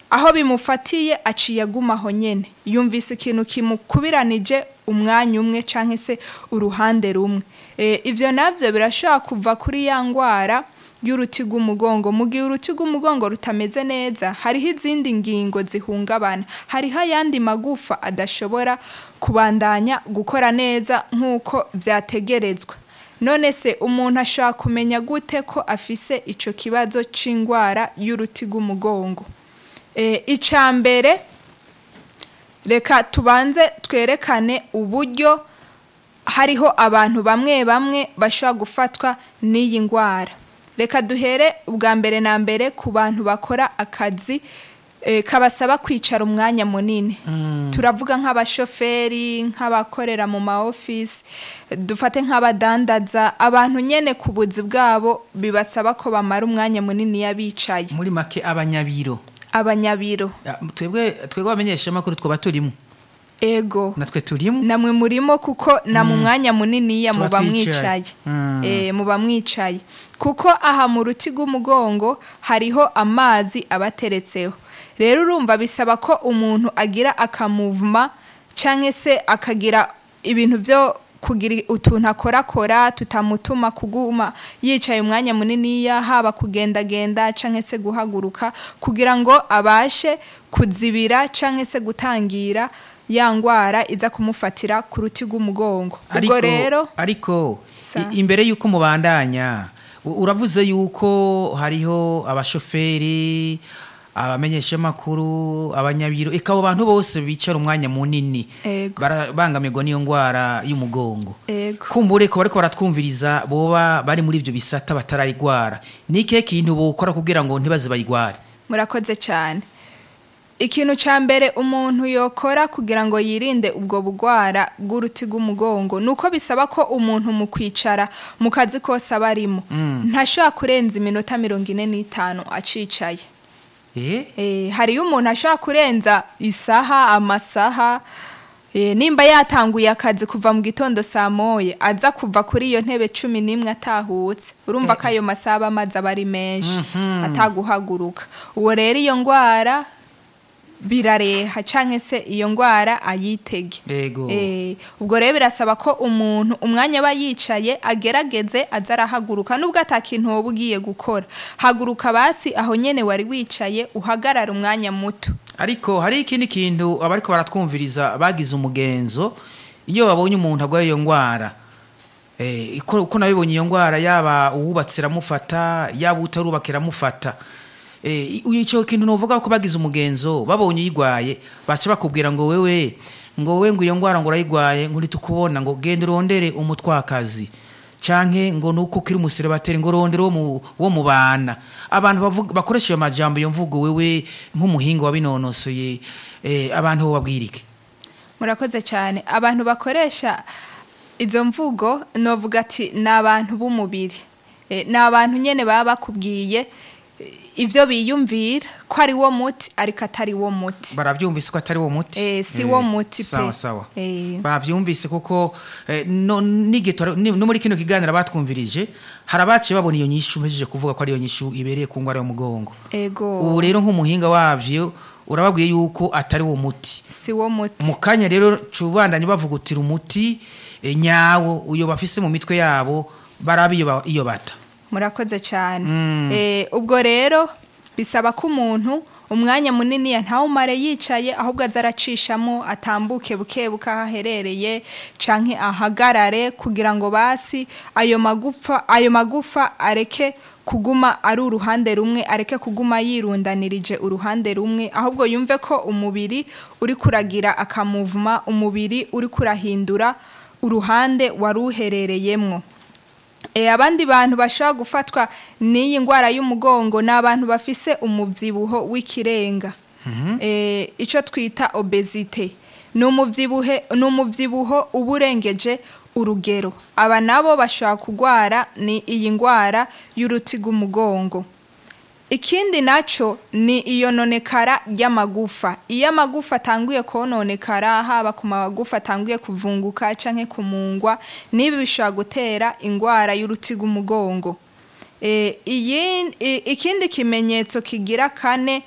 aho bimufatiye aciye agumaho nyene yumvise ikintu kimukubiranije umwanya umwe canke se uruhande rumwe e, ivyo navyo birashobora kuva kuri ya ngwara y'uruti rw'umugongo mu gihe uruti rw'umugongo rutameze neza hariho izindi ngingo zihungabana hariho ayandi magufa adashobora kubandanya gukora neza nk'uko vyategerezwa none se umuntu ashobora kumenya gute ko afise ico kibazo c'ingwara y'uruti rw'umugongo e, ica mbere reka tubanze twerekane uburyo hariho abantu bamwe bamwe bashobora gufatwa n'iyi ngwara reka duhere ubwa mbere na mbere ku bantu bakora akazi eh, kabasaba kwicara umwanya munini turavuga nk'abashoferi nk'abakorera mu ma office dufate nk'abadandaza abantu nyene ku buzi bwabo bibasaba ko bamara umwanya munini yabicaye muri make abanyabiro abanyabiro Ah, twebwe twebwe abamenyesha makuru twaba turimo ego natwe turimo namwe murimo kuko na mu mwanya muniniya Tuba muba twicaye. mwicaye Mm. Eh, muba mwicaye kuko aha mu ruti rw'umugongo hariho amazi abateretseho rero urumva bisaba ko umuntu agira akamuvuma cyangwa se akagira ibintu byo kugira utuntu akorakora tutamutuma kuguma yicaye umwanya muniniya haba kugendagenda cyangwa se guhaguruka kugira ngo abashe kuzibira cyangwa se gutangira ya ngwara iza kumufatira ku ruti rw'umugongo ubwo rero ariko Sa- i- imbere y'uko mubandanya u- uravuze yuko hariho abashoferi abamenyeshamakuru abanyabiro eka abo bantu bose bicara umwanya munini Ego. barabangamirwa n'iyo ngwara y'umugongo Ego. kumbure ko bariko baratwumviriza boba bari muri ibyo bisata batarayigwara ni ikihe kintu bokora kugira ngo ntibaze bayigware murakoze cyane ikintu cya mbere umuntu yokora kugira ngo yirinde ubwo bugwara bw'uruti rw'umugongo ni uko bisaba ko umuntu mu kwicara mu kazi kose aba arimo ntashobora kurenza iminota mirongo ine n'itanu acicaye eh Eh, hariyo umuntu ashobora kurenza isaha amasaha eh, nimba yatanguye akazi kuva mu gitondo saa moye aza kuva kuri iyo ntebe cumi n'imwe atahutse urumva ko ayo masaha aba amazi aba ari menshi ataguhaguruka uwo rero iyo ngwara birareha canke se iyo ngwara ayitege Yego. Eh, ubwo rero birasaba ko umuntu umwanya aba yicaye agerageze aza arahaguruka nubwo ata kintu woba ugiye gukora haguruka basi aho nyene wari wicaye uhagarara umwanya muto ariko hari ikindi kintu abariko baratwumviriza bagize umugenzo iyo babonye umuntu agwaye iyo ngwara eh, uko uko nabibonye iyo ngwara yaba uwubatse iramufata yaba utarubaka iramufata eh, i- ico kintu novuga ko bagize umugenzo babonye uyigwaye baca bakubwira ngo wewe ngo wewe ngo iyo ngwara ngo urayigwaye ngo ntitukubona ngo genda urondere umutwakazi canke ngo nuko kiri umusiribateri ngo rondere wo mu wo mu bana abantu bavuga bakoresha iyo majambo iyo mvugo wewe nk'umuhinga wabinonosoye eh, abantu bo babwirike murakoze cyane abantu bakoresha izo mvugo novuga ati ni abantu b'umubiri Eh, ni abantu nyene baba bakubwiye eh, ivyo biyumvira ko ari wo muti ariko atari wo muti baravyumvise ko atari wo muti Eh, si wo muti pe. sawa sawa Eh. bavyumvise kuko eh, no, n'igihe ni- no muri kino kiganiro batwumvirije hari abaciye babona iyo nyishu mpejeje kuvuga ko ari iyo nyishu ibereye ku ngwara y'umugongo ego ubu rero nk'umuhinga wavyo urababwiye yuko atari wo muti si wo muti mu kanya rero cubandanye bavugutira umuti eh, nyawo uyo bafise mu mitwe yabo baraba iyo ba- iyo bata murakoze cyane Eh, ubwo rero bisaba ko umuntu umwanya munini ntawumare yicaye ahubwo aza aracishamo atambuke buke buke aho aherereye canke ahagarare kugira ngo basi ayo magufa ayo magufa areke kuguma ari uruhande rumwe areke kuguma yirundanirije uruhande rumwe ahubwo yumve ko umubiri uri kuragira akamuvuma umubiri uri kurahindura uruhande wari uherereyemwo E, abandi bantu bashobora gufatwa n'iyi ndwara y'umugongo ni abantu bafise umubyibuho w'ikirenga e, icyo twita obezite ni umubyibuhe ni umubyibuho uba urengeje urugero aba nabo bashobora kurwara ni iyi ndwara y'uruti rw'umugongo ikindi nacyo ni iyononekara ry'amagufa iyo amagufa atanguye kononekara haba ku magufa atanguye kuvunguka cyangwa kumungwa n'ibi bishobora gutera indwara y'uruti rw'umugongo Eh, iyi- i- ikindi kimenyetso kigira kane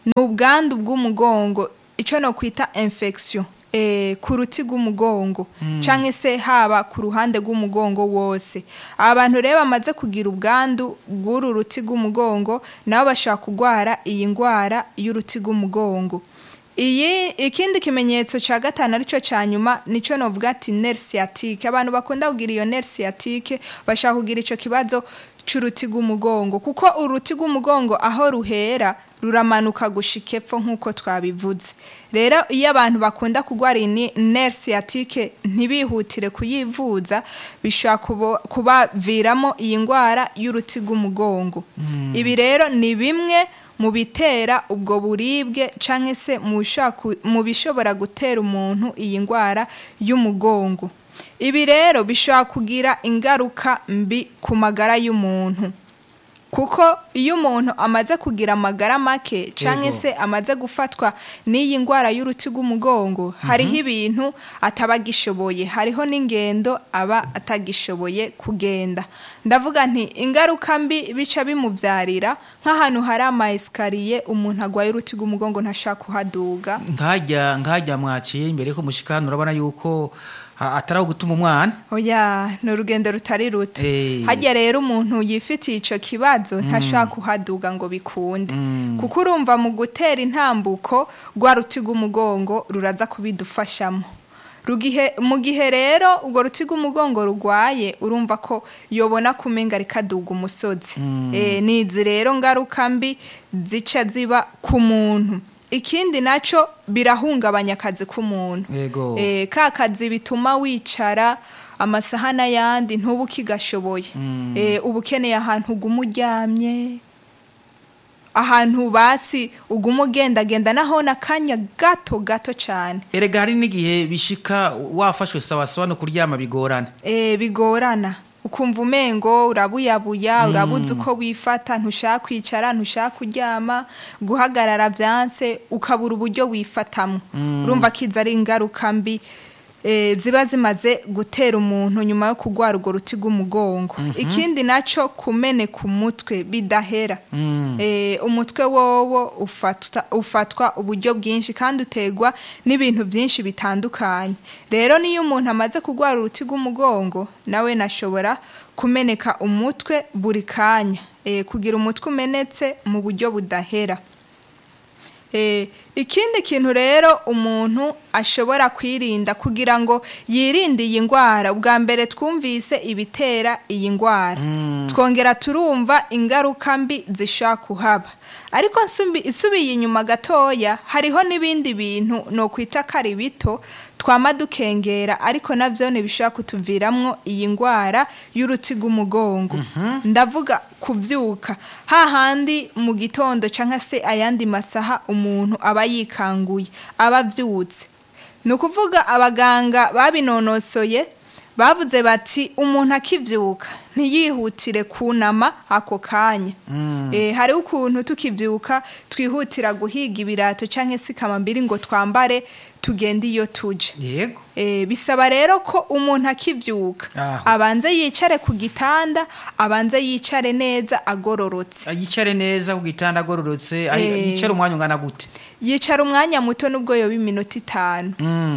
ni ubwandu bw'umugongo icyo no kwita infection eh, ku ruti rw'umugongo cyangwa se haba ku ruhande rw'umugongo wose abantu rero bamaze kugira ubwandu bw'uru ruti rw'umugongo nabo bashobora kurwara iyi ndwara y'uruti rw'umugongo iyi ikindi kimenyetso cya gatanu aricyo cya nyuma nicyo novuga ati nerve sciatique abantu bakunda kugira iyo nerve sciatique bashaka kugira icyo kibazo cy'uruti rw'umugongo kuko uruti rw'umugongo aho ruhera ruramanuka gushika epfo nk'uko twabivuze rero iyo abantu bakunda kurwara iyi nerve sciatique ntibihutire kuyivuza bishobora kubo- kubaviramo iyi ndwara y'uruti rw'umugongo ibi rero ni bimwe mu bitera ubwo buribwe cyangwa se mu bishobora ku- mu bishobora gutera umuntu iyi ndwara y'umugongo ibi rero bishobora kugira ingaruka mbi ku magara y'umuntu kuko iyo umuntu amaze kugira amagara make cyangwa Yego. se amaze gufatwa n'iyi ndwara y'uruti rw'umugongo hariho ibintu ataba agishoboye hariho n'ingendo aba atagishoboye kugenda ndavuga nti ingaruka mbi bica bimubyarira nk'ahantu hari ama esikariye umuntu agwaye uruti rw'umugongo ntashaka kuhaduga nkajya nkajya mwaciye imbere ko mushikana urabona yuko ha- atari aho gutuma umwana oya ni urugendo rutari ruto Eh. hajya rero umuntu yifitiye icyo kibazo ntashaka kuhaduga ngo bikunde kuko urumva mu gutera intambuko rwa ruti rw'umugongo ruraza kubidufashamo Rugihe, mu gihe rero urwo ruti rw'umugongo rugwaye urumva ko yobona kumenga rikaduga umusozi Eh, ni izi rero ngaruka mbi zica ziba ku muntu ikindi nacyo birahungabanya akazi k'umuntu yego Eh, ka kazi bituma wicara amasaha n'ayandi ntuba ukigashoboye Eh, uba ukeneye ahantu uguma uryamye ahantu basi uguma ugendagenda naho n'akanya gato gato cyane erega hari n'igihe bishika wafashwe sawasawa no kuryama bigorana Eh, bigorana ukumva umengo urabuyabuya urabuze uko wifata ntushaka kwicara ntushaka kuryama guhagarara byanse ukabura uburyo wifatamo urumva ko izi ari ingaruka mbi eh, ziba zimaze gutera umuntu nyuma yo kurwara urwo ruti rw'umugongo ikindi nacyo kumeneka umutwe bidahera Eh, umutwe wowo ufatwa, ufatwa uburyo bwinshi kandi utegwa n'ibintu byinshi bitandukanye rero niyo umuntu amaze kurwara uruti rw'umugongo nawe nashobora kumeneka umutwe buri kanya Eh, kugira umutwe umenetse mu buryo budahera Eh, ikindi kintu rero umuntu ashobora kwirinda kugira ngo yirinde iyi ndwara ubwa mbere twumvise ibitera iyi ndwara twongera turumva ingaruka mbi zishobora kuhaba ariko nsumbi- isubiye inyuma gatoya hariho n'ibindi bintu no kwita ko ari bito twama dukengera ariko nabyo ntibishobora kutuviramwo iyi ndwara y'uruti rw'umugongo ndavuga kubyuka hahandi mu gitondo cyangwa se ayandi masaha umuntu aba yikanguye aba abyutse ni ukuvuga abaganga babinonosoye bavuze bati umuntu akibyuka ntiyihutire kunama ako kanya Eh, hariho ukuntu tukibyuka twihutira guhiga ibirato cyangwa se ikamambiri ngo twambare tugende iyo tuje yego Eh, bisaba rero ko umuntu akibyuka Aho. abanze yicare ku gitanda abanze yicare neza agororotse yicare neza ku gitanda agororotse ayi- Eh. yicare umwanya ungana gute yicara umwanya muto nubwo yoba iminota itanu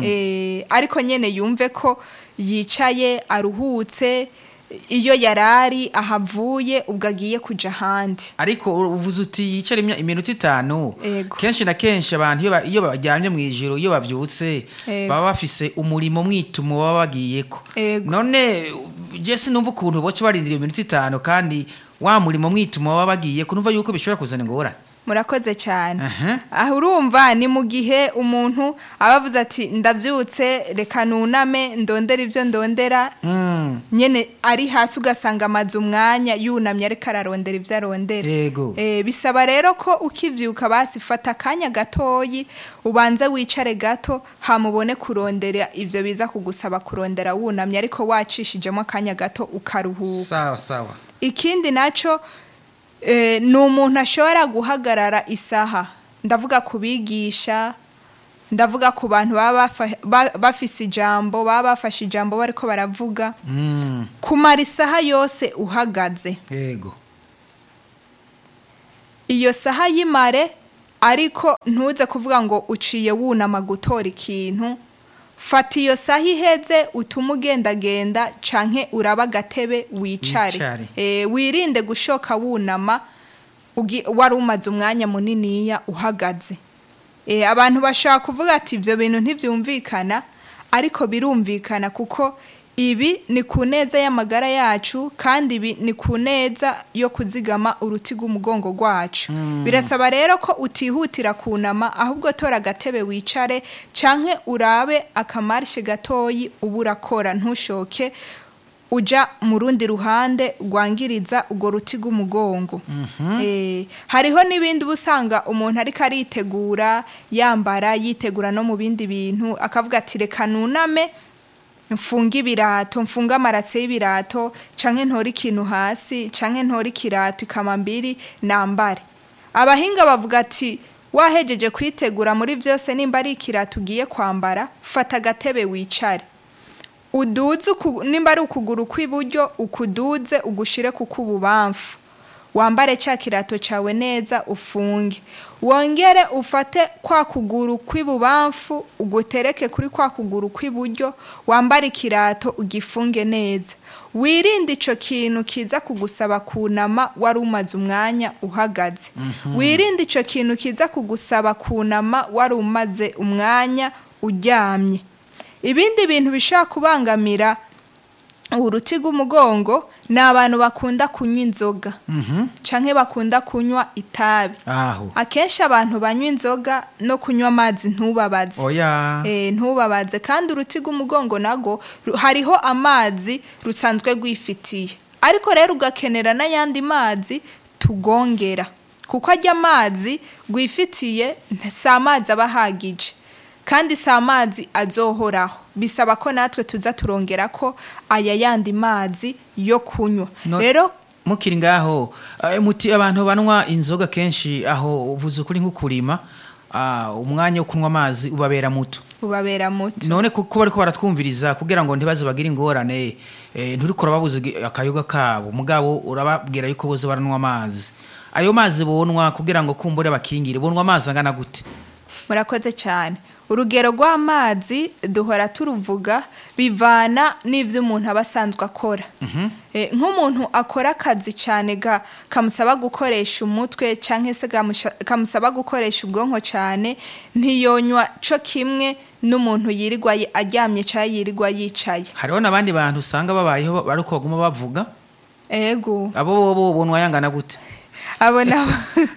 Eh, ariko nyine yumve ko yicaye aruhutse iyo yarari ahavuye ubwo agiye kujya ahandi ariko uvuze uti yicare imya- iminota itanu Yego. kenshi na kenshi abantu iyo ba- iyo baryamye mu ijoro iyo babyutse Yego. baba bafise umurimo mwitumo baba bagiyeko Yego. none je sinumva ukuntu boca barindira iyo minota itanu kandi wa murimo mwitumo baba bagiyeko numva yuko bishobora kuzana ingorane murakoze cyane Aha. aho urumva ni mu gihe umuntu aba avuze ati ndabyutse reka nuname ndondera ibyo ndondera Mm, nyine ari hasi ugasanga amaze umwanya yunamye ariko ararondera ibyo arondera yego Eh, bisaba rero ko ukibyuka basi fata akanya gatoyi ubanze wicare gato hamubone kurondera ibyo biza kugusaba kurondera wunamye ariko wacishijemo akanya gato ukaruhuka sawa sawa ikindi nacyo eh, ni umuntu ashobora guhagarara isaha ndavuga ku bigisha ndavuga ku bantu baba bafa- ba- bafise ijambo baba bafashe ijambo bariko baravuga Mm, kumara isaha yose uhagaze yego iyo saha y'imare ariko ntuze kuvuga ngo uciye wunama gutora ikintu fata iyo saha iheze utume ugendagenda canke uraba agatebe wicare Wicare. Eh, wirinde gushoka wunama ugi- wari umaze umwanya muniniya uhagaze Eh, abantu bashobora kuvuga ati ibyo bintu ntibyumvikana ariko birumvikana kuko ibi ni ku neza y'amagara yacu kandi ibi ni ku neza yo kuzigama uruti rw'umugongo rwacu birasaba rero ko utihutira kunama ahubwo tora agatebe wicare canke urabe akamarishe gatoyi uba urakora ntushoke uja mu rundi ruhande rwangiriza urwo ruti rw'umugongo Eh, hariho n'ibindi uba usanga umuntu ariko aritegura yambara yitegura no mu bindi bintu akavuga ati reka nuname mfunge ibirato mfunge amaratse y'ibirato canke ntore ikintu hasi canke ntore ikirato ikamambiri nambare abahinga bavuga ati wahejeje kwitegura muri byose nimba ari ikirato ugiye kwambara fata agatebe wicare uduze uku- nimba ari ukuguru kw'iburyo ukuduze ugushire ku k'ububamfu wambare cya kirato cyawe neza ufunge wongere ufate kwa kuguru kw'ibubamfu ugutereke kuri kwa kuguru kw'iburyo wambare ikirato ugifunge neza wirinde icyo kintu kiza kugusaba kunama wari umaze umwanya uhagaze wirinde icyo kintu kiza kugusaba kunama wari umaze umwanya uryamye ibindi bintu bishobora kubangamira uruti rw'umugongo ni abantu bakunda kunywa inzoga canke bakunda kunywa itabi aho akenshi abantu banywa inzoga no kunywa amazi ntubabaze oya Eh, ntubabaze kandi uruti rw'umugongo nago ru- hariho amazi rusanzwe rwifitiye ariko rero ugakenera n'ayandi mazi tugongera kuko ajya amazi rwifitiye nta- si amazi aba ahagije kandi si amazi azohoraho bisaba ko natwe tuza turongera ko aya yandi mazi yo kunywa No- rero mukiri ngaho eh, muti abantu banywa inzoga kenshi aho uvuze ukuri nko kurima ah, umwanya wo kunywa amazi ubabera muto ubabera muto none kuko bariko baratwumviriza kugira ngo ntibaze bagire ingorane eh, nturiko urababuza igi- akayoga kabo mugabo urababwira yuko boze baranywa amazi ayo mazi bonwa kugira ngo kumbure bakingire bonwa amazi angana gute murakoze cyane urugero rw'amazi duhora turuvuga bivana n'ibyo umuntu aba asanzwe akora Eh, nk'umuntu akora akazi cyane ga- kamusaba gukoresha umutwe cyangwa se gamusha- kamusaba gukoresha ubwonko cyane ntiyonywa cyo kimwe n'umuntu yirirwa yi- aryamye cyangwa yirirwa yicaye hariho n'abandi bantu usanga babayeho ariko baguma bavuga ego abo bobo bonwa yangana gute abo nabo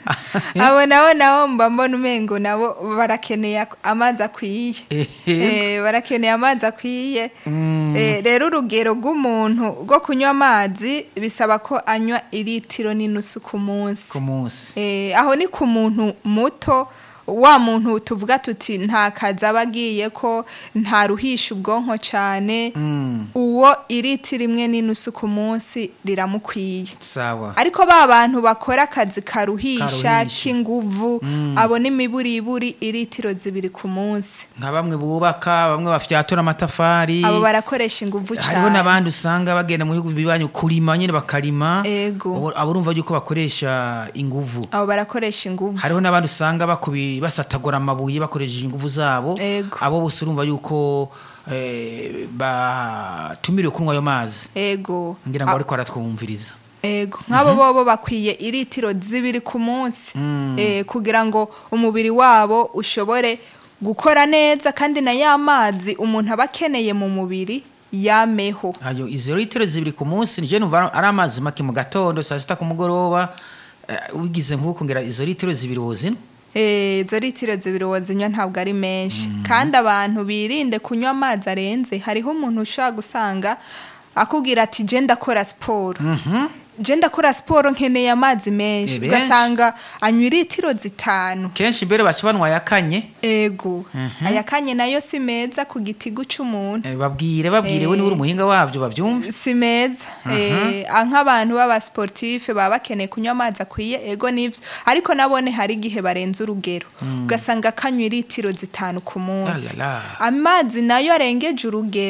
abo nabo nabo mba mbona umengo nabo barakeneye ak- amazi akwiye Ehe. Eh, barakeneye amazi akwiye Eh, rero urugero rw'umuntu rwo kunywa amazi bisaba ko anywa iritiro n'inusu ku munsi ku munsi Eh, aho ni ku muntu muto wa muntu tuvuga tuti nta kazi aba agiye ko ntaruhisha ubwonko cyane uwo iritiro imwe n'inusu ku munsi riramukwiye sawa ariko ba bantu bakora akazi karuhisha Karuhisha. k'inguvu abo n'imiburiburi iritiro zibiri ku munsi nka bamwe bubaka bamwe bafyatura amatafari abo barakoresha inguvu hariho cyane n'abandi usanga bagenda mu bihugu bibanyu kurima nyine bakarima Ego. Abo- abo urumva yuko bakoresha inguvu abo barakoresha inguvu hariho n'abandi usanga bakubi basatagura amabuye bakoresheje inguvu zabo Ego. abo bose urumva yuko eh, batumiriwe kunywa ayo mazi ego ngira ngo ariko baratwumviriza ego nk'abo bobo bakwiye iritiro zibiri ku munsi Eh, kugira ngo umubiri wabo ushobore gukora neza kandi na ya mazi umuntu aba akeneye mu mubiri yameho ayo izo litiro zibiri ku munsi nije numva ari amazi make mu gatondo saa sita ku mugoroba eh, wigize nk'uko ngira izo litiro zibiri wozino Eh, izo litiro zibiri wazinywa ntabwo ari menshi kandi abantu birinde kunywa amazi arenze hariho umuntu ushobora gusanga akubwira ati je ndakora siporo je ndakora siporo nkeneye amazi menshi Eh, benshi. ugasanga anywa litiro zitanu kenshi mbere baca banwa yakanye ego ayakanye nayo si meza ku gitigu c'umuntu eh, babwire babwire we niwe uri umuhinga wabyo babyumve si meza Eh, ah, nk'abantu b'abasportife baba bakeneye kunywa amazi akwiye ego nivyo ariko nabone hari igihe barenze urugero ugasanga kanywa litiro zitanu ku munsi La, la, la. amazi nayo arengeje urugero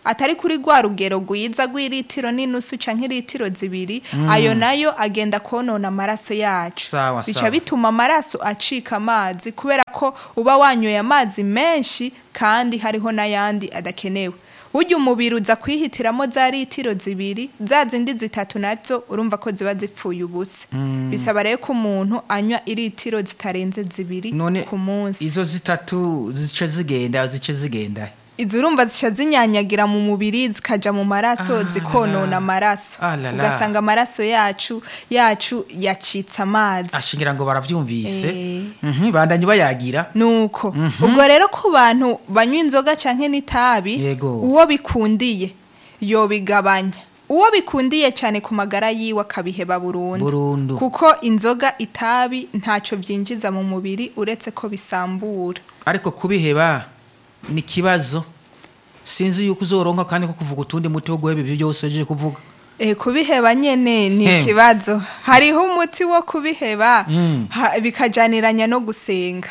atari kuri rwa rugero rwiza rw'iritiro n'inusu canke iritiro zibiri ayo nayo agenda konona amaraso yacu Sawa, bica sawa. bituma amaraso acika amazi kubera ko uba wanyoye amazi menshi kandi hariho n'ayandi adakenewe burya umubiri uza kwihitiramo za litiro zibiri za zindi zitatu nazo urumva ko ziba zipfuye ubusa bisaba rero ko umuntu anywa iritiro zitarenze zibiri none ku munsi izo zitatu zice zigenda zice zigenda izo urumva zica zinyanyagira mu mubiri zikaja mu maraso Ah, zikonona la. amaraso Ah, la, la. ugasanga amaraso yacu yacu yacitse amazi ashingira ngo baravyumvise Eh. Mhm, bandanye bayagira nuko ubwo rero ku bantu banywa inzoga canke n'itabi Yego. uwo bikundiye yobigabanya uwo bikundiye cyane ku magara yiwe akabiheba burundu Burundu. kuko inzoga itabi ntacyo byinjiza mu mubiri uretse ko bisambura ariko kubiheba ni ikibazo sinzi yuko uzoronka kandi ko kuvuga utundi muti wo guheba ibyo byose ugiye kuvuga e, kubiheba nyene ni Hem. ikibazo hariho umuti wo kubiheba Mm. ha- bikajaniranya no gusenga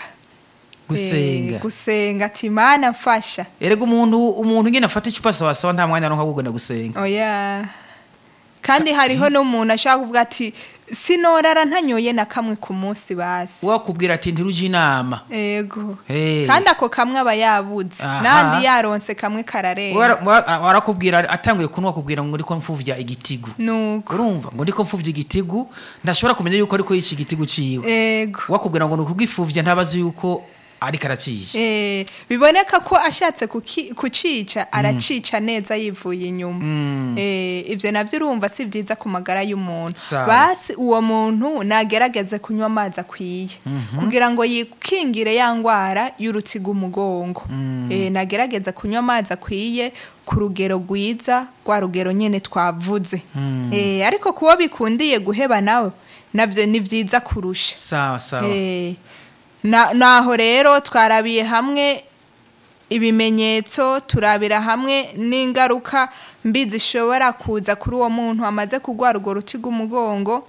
gusenga Eh, gusenga ati mana mfasha erega umuntu umuntu nyine afata icupa sawasawa nta mwanya aronka wo kugenda gusenga oya kandi hariho n'umuntu ashobora kuvuga ati sinorara ntanyoye na kamwe ku munsi basi wakubwira ati ntiruje inama ego Eh. kandi ako kamwe aba yabuze Aha. n'andi yaronse kamwe kararenga Wara- wa- warakubwira atanguye kunwa akubwira ngo ndiko mfuvya igitigu nuko urumva ngo ndiko mfuvya igitigu ndashobora kumenya yuko ariko yica igitigu ciwe ego wakubwira ngo nukugifuvya ntabazi yuko ariko araciye Eh, biboneka ko ashatse kuki- kucica aracica neza yivuye inyuma Eh, ibyo nabyo urumva si byiza ku magara y'umuntu Sawa. basi uwo muntu nagerageze kunywa amazi akwiye kugira ngo yikingire ya ndwara y'urutiga umugongo Eh, nagerageze kunywa amazi akwiye ku rugero rwiza rwa rugero nyine twavuze Eh, ariko kuwo bikundiye guheba nawe nabyo ni byiza kurusha sawa sawa Eh, na- naho rero twarabiye hamwe ibimenyetso turabira hamwe n'ingaruka mbi zishobora kuza kuri uwo muntu amaze kurwara urwo ruti rw'umugongo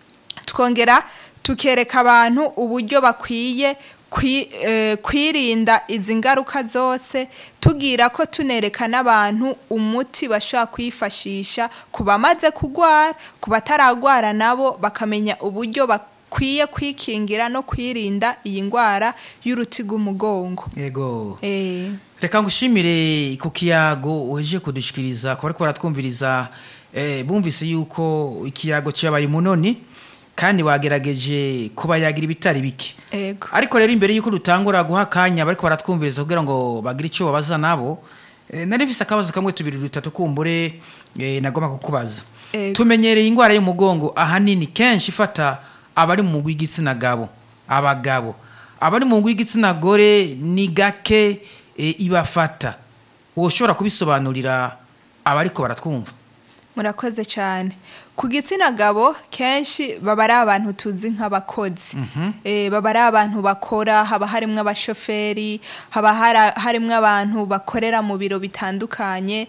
twongera tukereka abantu uburyo bakwiye kwi- eh, kwirinda izi ngaruka zose tugira ko tunereka n'abantu umuti bashobora kwifashisha ku bamaze kurwara ku bataragwara nabo bakamenya uburyo bakwiye kwikingira no kwirinda iyi ndwara y'uruti rw'umugongo yego Eh, reka ngushimire ku kiyago uhejeje kudushikiriza kuba ariko baratwumviriza eh, bumvise yuko ikiyago cyabaye umunoni kandi wagerageje kuba yagira ibitari bike ego ariko rero imbere y'uko dutangura guha akanya bariko baratwumviriza kugira ngo bagire icyo babaza nabo eh, nari mfise akabazo kamwe tubiri dutatu kumbure eh, nagomba kukubaza Ego. tumenyereye indwara y'umugongo ahanini kenshi ifata abari mu mugwi w'igitsina gabo abagabo abari mu mugwi w'igitsina gore ni gake eh, ibafata woshobora kubisobanurira abariko baratwumva murakoze cyane ku gitsina gabo kenshi baba ari abantu tuzi nk'abakozi Eh, baba ari abantu bakora haba harimo abashoferi haba hara- harimo abantu bakorera mu biro bitandukanye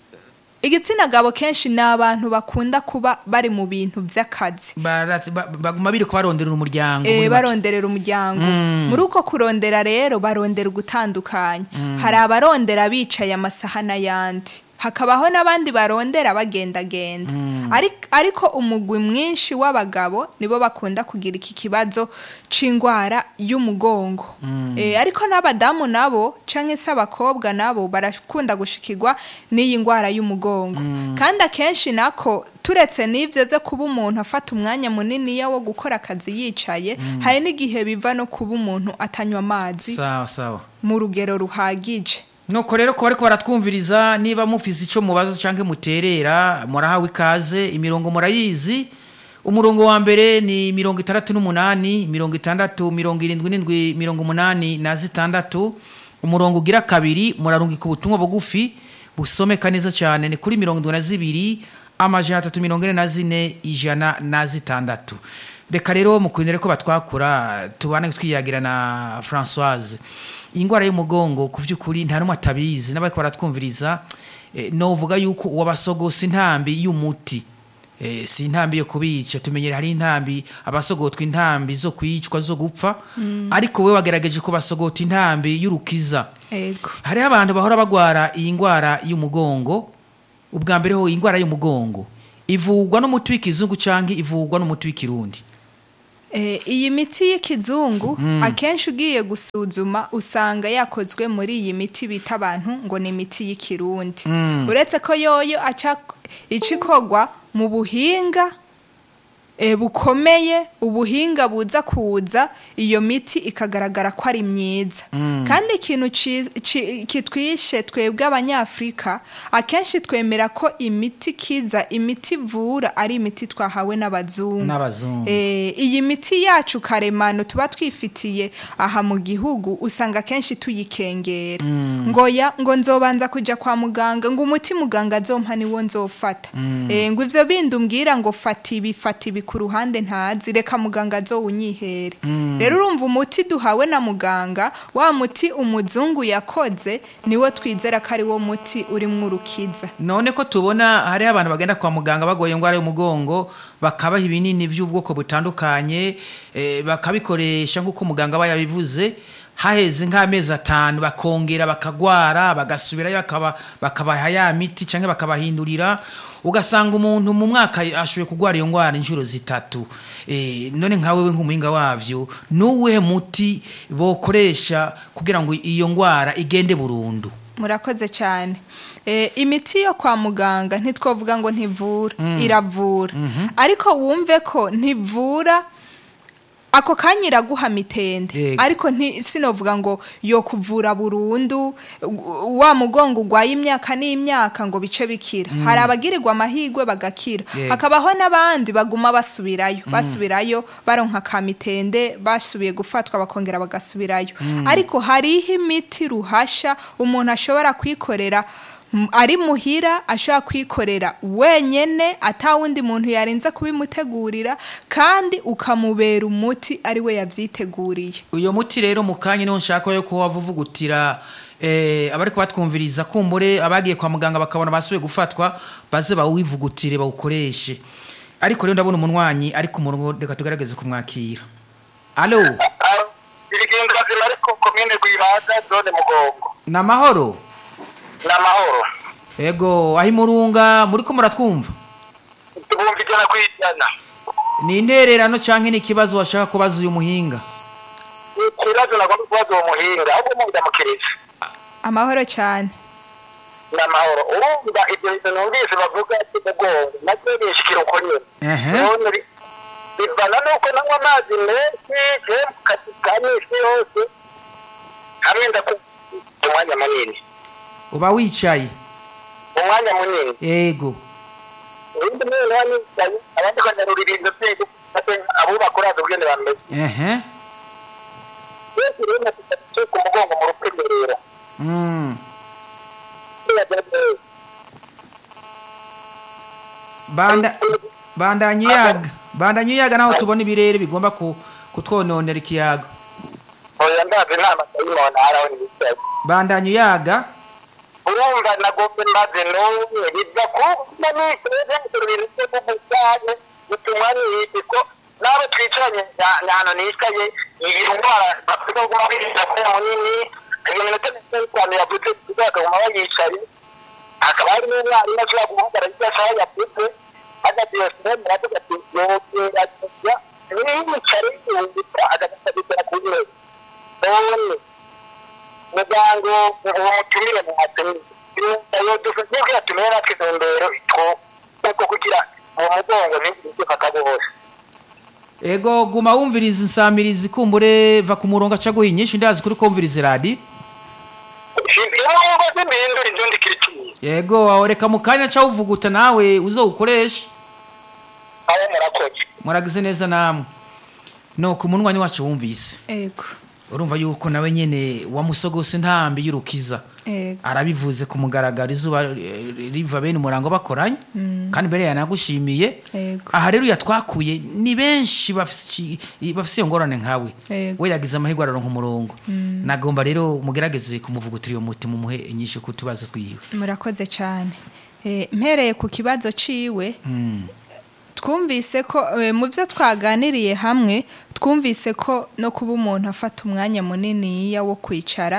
igitsina gabo kenshi ni abantu bakunda kuba bari mu bintu by'akazi Barat- ba- baguma biri kubaronderera umuryango Eh, muri make. baronderera umuryango muri uko kurondera rero barondera ugutandukanya hari abarondera bicaye amasaha n'ayandi hakabaho n'abandi barondera bagendagenda Ariko- ariko umugwi mwinshi w'abagabo nibo bakunda kugira iki kibazo c'indwara y'umugongo Eh, ariko n'abadamu nabo canke se abakobwa nabo barakunda gushikirwa n'iyi ndwara y'umugongo kandi akenshi nako turetse n'ivyo vyo kuba umuntu afata umwanya muniniya wo gukora akazi yicaye hari n'igihe biva no kuba umuntu atanywa amazi sawa sawa mu rugero ruhagije nuko rero ko bariko baratwumviriza niba mufise ico mubaza canke muterera murahawe ikaze imirongo murayizi umurongo wa mbere ni mirongo itandatu n'umunani mirongo itandatu mirongo irindwi n'indwi mirongo umunani na zitandatu umurongo ugira kabiri murarungika ubutumwa bugufi busomeka neza cyane ni kuri mirongo indwi na zibiri amajana atatu mirongo ine na zine ijana na zitandatu reka rero mukundire ko batwakura tubane twiyagira na francoise iyi ndwara y'umugongo ku by'ukuri nta n'umwe atabizi n'abari baratwumviriza eh, novuga yuko uwabasogose intambi y'umuti Eh, si intambi yo kubica tumenyere hari intambi abasogotwa intambi zo kwicwa zo gupfa ariko we wagerageje ko basogota intambi y'urukiza ego hariho abantu bahora bagwara iyi ndwara y'umugongo ubwa mbere ho iyi ndwara y'umugongo ivurwa n'umuti w'ikizungu cyangwa ivurwa n'umuti w'ikirundi Eh, iyi miti y'ikizungu akenshi ugiye gusuzuma usanga yakozwe muri iyi miti bita abantu ngo ni imiti y'ikirundi uretse ko yoyo aca ica ikorwa mu buhinga eh, bukomeye ubuhinga buza kuza iyo miti ikagaragara ko ari myiza kandi ikintu ci- ci- kitwishe twebwe abanyafurika akenshi twemera ko imiti kiza imiti ivura ari imiti twahawe n'abazungu n'abazungu Eh, iyi miti yacu karemano tuba twifitiye aha mu gihugu usanga kenshi tuyikengera ngo ya ngo nzobanza kujya kwa muganga ngo umuti muganga azompa niwo nzofata Eh, ngo ivyo bindi umbwira ngo fata ibi fata ibi ku ruhande ntazi reka muganga azowunyihere rero urumva umuti duhawe na muganga wa muti umuzungu yakoze niwo twizera ko ari wo muti urimwo urukiza none ko tubona hariho abantu bagenda kwa muganga bagoye indwara y'umugongo bakabaha ibinini by'ubwoko butandukanye eh, bakabikoresha nk'uko muganga aba yabivuze haheze nk'amezi atanu bakongera bakagwara bagasubirayo bakaba- bakabaha ya miti cyangwa bakabahindurira ugasanga umuntu mu mwaka ashoboye kurwara iyo ndwara inshuro zitatu Eh, none nka wewe nk'umuhinga wavyo nuwuhe muti bokoresha kugira ngo iyo ndwara igende burundu murakoze cyane Eh, imiti yo kwa muganga ntitwavuga ngo ntivura iravura ariko wumve ko ntivura ako kanya iraguha mitende Yego. ariko nti- sinovuga ngo yo kuvura burundu u- wa mugongo urwaye imyaka n'imyaka ngo bice bikira hari abagirirwa amahirwe bagakira Yego. hakabaho n'abandi baguma basubirayo basubirayo baronka ka mitende basubiye gufatwa bakongera bagasubirayo ariko hariho imiti ruhasha umuntu ashobora kwikorera m- ari muhira ashobora kwikorera wenyene atawundi muntu yarinze kubimutegurira kandi ukamubera umuti ari we yavyiteguriye uyo muti rero mu kanya niho nshaka yo kuba wavuvugutira eh, abari kubatwumviriza kumbure abagiye kwa muganga bakabona basubiye gufatwa baze bawivugutire bawukoreshe ariko rero ndabona umunwanyi ari ku murongo reka tugerageze kumwakira alo irigendo bazima ariko komine rwibaga zone mugongo ni amahoro ni amahoro ego aho imurunga muri ko muratwumva tubumva ijana ku ijana ni intererano cyangwa ni ikibazo washaka kubaza uyu muhinga ni ikibazo nagomba kubaza uwo muhinga ahubwo mundamukiriza amahoro cyane ni amahoro urumva ibyo bintu numvise bavuga by'umugongo nabyo bishikira uko nyine Ehe. Urabona bi- bivana n'uko nanywa amazi menshi je mu kazi ka misi yose hamwe ndakubita umwanya munini uba wicaye umwanya munini yego ubundi mwene wa nicaye abandi banyarura ibintu byego abubaka uraza ubwene bameze ehe benshi rero nafite ku mugongo mu rukenyerero Mm. banda bandanye uyaga bandanye uyaga naho tubona ibirere bigomba ku- kutwononera ikiyaga oya ndazi nta matayimoni araho nicaye bandanye uyaga urumva nagombe maze n'umwe biva kuba nicaye nzura ibintu by'ubugu cyane bituma niyiti ko n'abo twicaranye ahantu nicaye iyi ndwara bafite kuguma birinda ko munini iyo minota mirongo itanu yavuze bakaguma bayicaye hakaba hari n'umwarimu ashobora guhagarara ibyo ashaka yavuze hagati yose rero aravuga ati yogerageza niyicare yumvita agasabitora ku ntebe none muganga uwo mutumire mu hatumire dufite bwatumire natwe intumbero two kugira uwo mugongo ntibifata bose ego guma wumviriza insamirizi kumbure va ku murongo aca guha inyinshi ndazi kuri kumviriza radi imwumva z'impindura inzundi kiriciye yego aho reka mu kanya aca wuvuguta nawe uzowukoreshe aho murakoze muragize neza namwe nuko umunwanyi wacu wumvise ego urumva yuko nawe nyene wamusogose ntambi y'urukiza ego arabivuze ku mugaragaro izuba eh, riva bene umurango bakoranye kandi mbere yanagushimiye Yego. aha rero yatwakuye ni benshi bafise bafise iyo ngorane nkawe Yego. we yagize amahirwe araronka umurongo nagomba rero mugerageze kumuvugutira iyo muti mumuhe inyinshi ku tubazo twiwe murakoze cyane Eh, mpereye ku kibazo ciwe twumvise ko eh, mu byo twaganiriye hamwe twumvise ko no kuba umuntu afata umwanya munini wo kwicara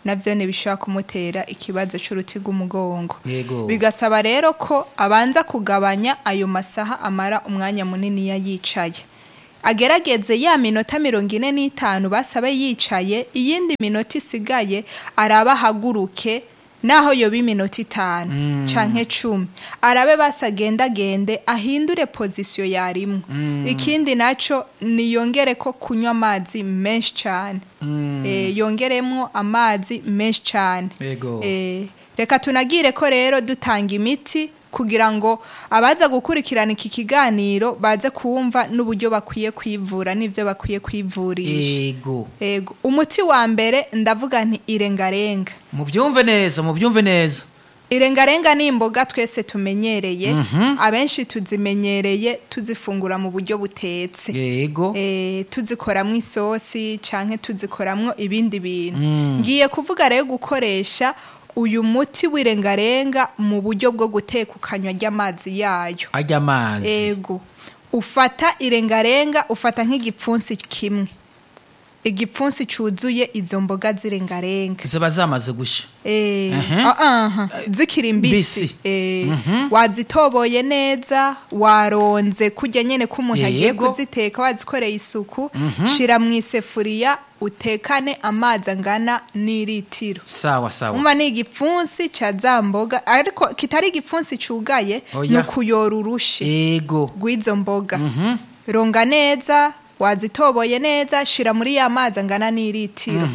navyo bishobora kumutera ikibazo c'uruti rw'umugongo Yego. bigasaba rero ko abanza kugabanya ayo masaha amara umwanya munini yicaye agerageze ya minota mirongo ine n'itanu basabe yicaye iyindi minota isigaye araba ahaguruke naho yoba iminota itanu canke cumi arabe basagendagende ahindure pozisiyo yarimwo ikindi naco niyongere ko kunywa amazi menshi cane Eh, yongeremwo amazi menshi cane Yego. Eh, reka tunagire ko rero dutanga imiti kugira ngo abaza gukurikirana iki kiganiro baze kumva n'uburyo bakwiye kwivura n'ibyo bakwiye kwivurisha ego Ego, umuti wa mbere ndavuga nti irengarenga mubyumve neza mubyumve neza irengarenga ni imboga twese tumenyereye abenshi tuzimenyereye tuzifungura mu buryo butetse yego eh, tuzikoramo isosi canke tuzikoramwo ibindi bintu ngiye kuvuga rero gukoresha uyu muti w'irengarenga mu buryo bwo guteka ukanywa ry'amazi yayo ajya amazi ego ufata irengarenga ufata nk'igipfunsi kimwe igipfunsi cuzuye izo mboga z'irengarenga ziba zamaze gusha Eh, Ehe. ah, ah, zikiri mbisi Mbisi. Eh, wazitoboye neza waronze kurya nyene ko umuntu agiye Yego. kuziteka wazikoreye isuku shira mu isefuriya utekane amazi angana n'iritiro sawa sawa umva ni igipfunsi ca za mboga ariko kitari igipfunsi cugaye Oya. ni ukuyora urushe ego rw'izo mboga ronga neza wazitoboye neza shira muri ya mazi angana n'iritiro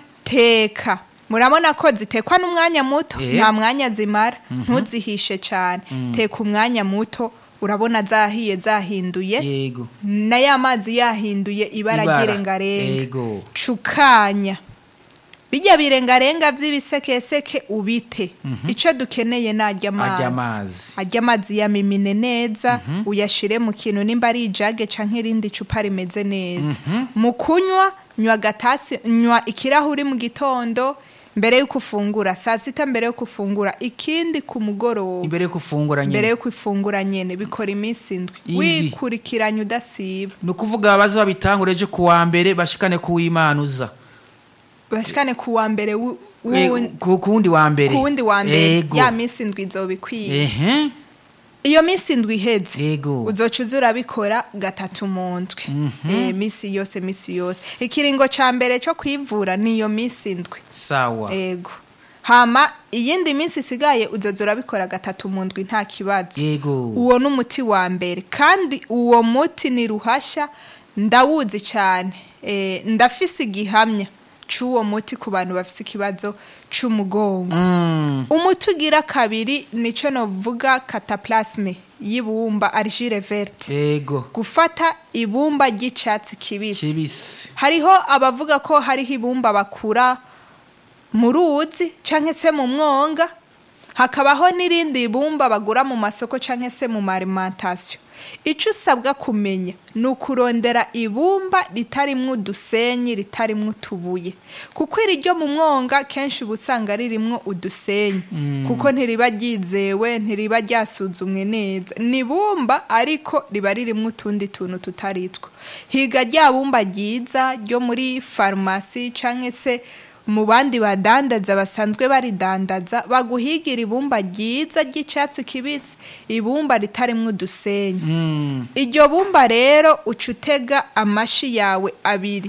teka murabona ko zitekwa n'umwanya muto Eh. nta mwanya zimara ntuzihishe cyane teka umwanya muto urabona zahiye zahinduye yego na ya mazi yahinduye ibara Ibara. ry'irengarenga Ego. cukanya bijya birengarenga by'ibisekeseke ubite icyo dukeneye ni ajya Arya amazi amazi. ajya amazi yamimine neza uyashire mu kintu nimba ari ijage canke irindi cupa rimeze neza mu kunywa nywa agatasi nywa ikirahuri mu gitondo mbere yuko ufungura saa sita mbere yuko ufungura ikindi ku mugoroba imbere yo gufungura mbere nyine yuko ifungura nyene bikora iminsi indwi Indwi. wikurikiranya udasiba ni ukuvuga baze babitangure ejo ku wa mbere bashikane ku w'imanuza bashikane ku wa mbere wu- Eh, wu- ku ku wundi wa mbere ku wundi wa mbere Ego. ya minsi indwi izoba ikwiye ehe iyo minsi indwi iheze Ego. uzoca uza urabikora gatatu mu ndwi Eh, minsi yose minsi yose ikiringo ca mbere co kwivura ni iyo minsi indwi sawa ego hama iyindi minsi isigaye uzoza urabikora gatatu mu ndwi nta kibazo yego uwo ni umuti wa mbere kandi uwo muti ni ruhasha ndawuzi cyane Eh, ndafise igihamya c'uwo muti ku bantu bafise ikibazo c'umugongo Mm, umuti ugira kabiri nico novuga cataplasme y'ibumba argile verte yego gufata ibumba ry'icatsi kibisi kibisi hariho abavuga ko hariho ibumba bakura mu ruzi canke se mu mwonga hakabaho n'irindi bumba bagura mu masoko canke se mu marimantasiyo ico usabwa kumenya ni ukurondera ibumba ritarimwo udusenyi ritarimwo utubuye kuko iri ryo mu mwonga kenshi uba usanga ririmwo udusenyi kuko ntiriba ryizewe ntiriba ryasuzumwe neza ni ibumba ariko riba ririmwo utundi tuntu tutari two higa rya bumba ryiza ryo muri farumasi canke se mu bandi badandaza basanzwe baridandaza baguhigira ibumba ryiza ry'icatsi kibisi ibumba ritarimwo udusenyi Mm, iryo bumba rero uca utega amashi yawe abiri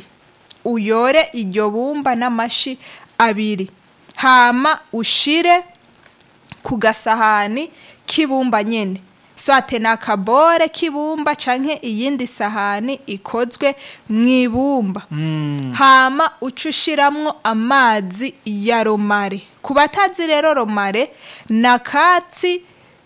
uyore iryo bumba n'amashi abiri hama ushire ku gasahani k'ibumba nyene swate ni akabore k'ibumba canke iyindi sahani ikozwe mu ibumba mm, hama uca ushiramwo amazi ya romare ku batazi rero romare ni akatsi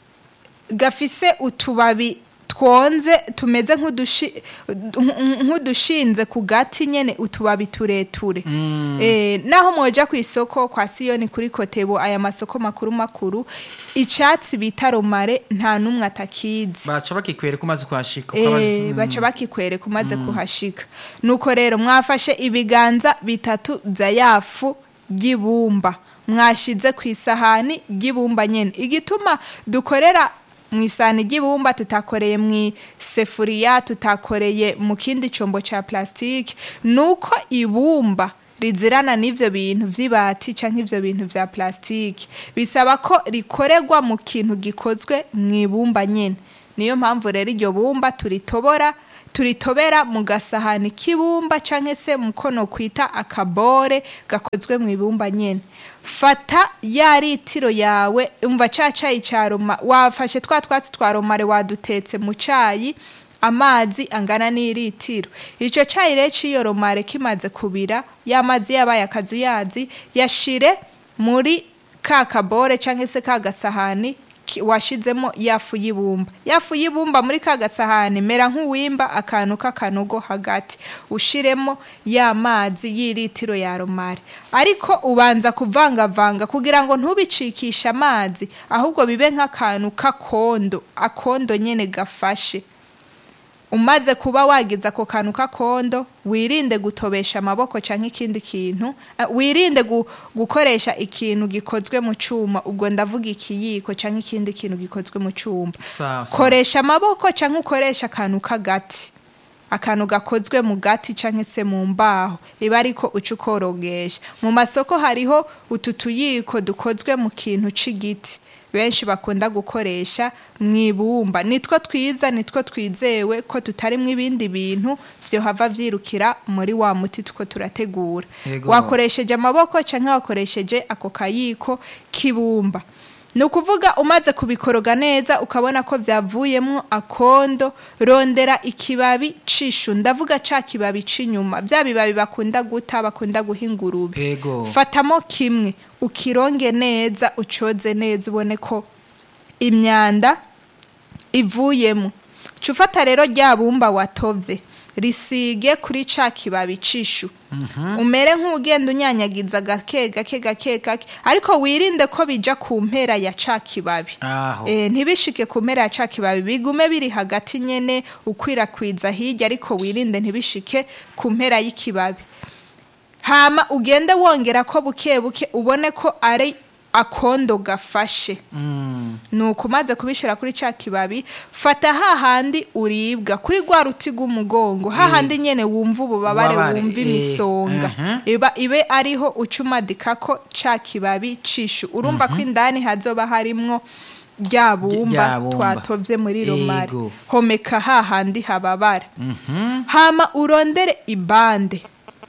gafise utubabi twonze tumeze nk'udushi- nk'udushinze ku gati nyene utubabi tureture Eh, naho mwoja ku isoko kwa siyoni kuri kotebo aya masoko makuru makuru icatsi bita romare nta n'umwe atakizi baca bakikwereka umaze kuhashika uko aba- Eh, mm, baca bakikwereka umaze kuhashika nuko rero mwafashe ibiganza bitatu vya yafu ry'ibumba mwashize ku isahani ry'ibumba nyene igituma dukorera mu isahani ry'ibumba tutakoreye mu isefuriya tutakoreye mu kindi combo ca plastike nuko ibumba rizirana n'ivyo bintu vy'ibati canke ivyo bintu vya plastiki bisaba ko rikorerwa mu kintu gikozwe mu ibumba nyene niyo mpamvu rero iryo bumba turitobora turitobera mu gasahani k'ibumba canke se mu kono kwita akabore gakozwe mu ibumba nyene fata ya litiro yawe umva ca cayi ca roma wafashe twa twatsi twa romare wadutetse mu cayi amazi angana n'iritiro ico cayi rero c'iyo romare kimaze kubira ya mazi yabaye akazuyazi yashire muri ka kabore canke se ka gasahani ki- washizemo yafu y'ibumba yafu y'ibumba muri ka gasahani mera nk'uwimba akantu k'akanogo hagati ushiremo ya mazi y'iritiro ya romare ariko ubanza kuvangavanga kugira ngo ntubicikishe amazi ahubwo bibe nk'akantu k'akondo akondo nyene gafashe umaze kuba wagize ako kantu k'akondo wirinde gutobesha amaboko canke ikindi kintu eh, wirinde gu, gukoresha ikintu gikozwe mu cuma ubwo ndavuga ikiyiko canke ikindi kintu gikozwe mu cuma sawa sawa koresha amaboko canke ukoresha akantu k'agati akantu gakozwe mu gati canke se mu mbaho iba ariko uca ukorogesha mu masoko hariho utu tuyiko dukozwe mu kintu c'igiti benshi bakunda gukoresha mu ibumba nitwo twiza nitwo twizewe ko tutarimwo ibindi bintu vyohava vyirukira muri wa muti two turategura Yego. wakoresheje amaboko canke wakoresheje ako kayiko k'ibumba ni ukuvuga umaze kubikoroga neza ukabona ko byavuyemo akondo rondera ikibabi cishu ndavuga ca kibabi c'inyuma bya bibabi bakunda guta bakunda guha ingurube Ego. fatamo kimwe ukironge neza ucoze neza ubone ko imyanda ivuyemo ca ufata rero rya bumba watovye risige kuri ca kibabi cishu umere nk'ugenda unyanyagiza gake gake gake gake ariko wirinde ko bija ku mpera ya ca kibabi aho Eh, ntibishike ku mpera ya ca kibabi bigume biri hagati nyene ukwirakwiza hirya ariko wirinde ntibishike ku mpera y'ikibabi hama ugende wongera ko buke buke ubone ko ari akondo gafashe Mm, nuko umaze kubishira kuri ca kibabi fata hahandi uribwa kuri rwa ruti rw'umugongo hahandi nyene wumva ububabare Ububabare, wumva eh, imisonga mhm. iba ibe ariho ucumadikako ca kibabi cishu urumva ko indani hazoba harimwo rya bumba rya bumba. twatovye muri romare Ego. homeka hahandi hababara mhm. hama urondere ibande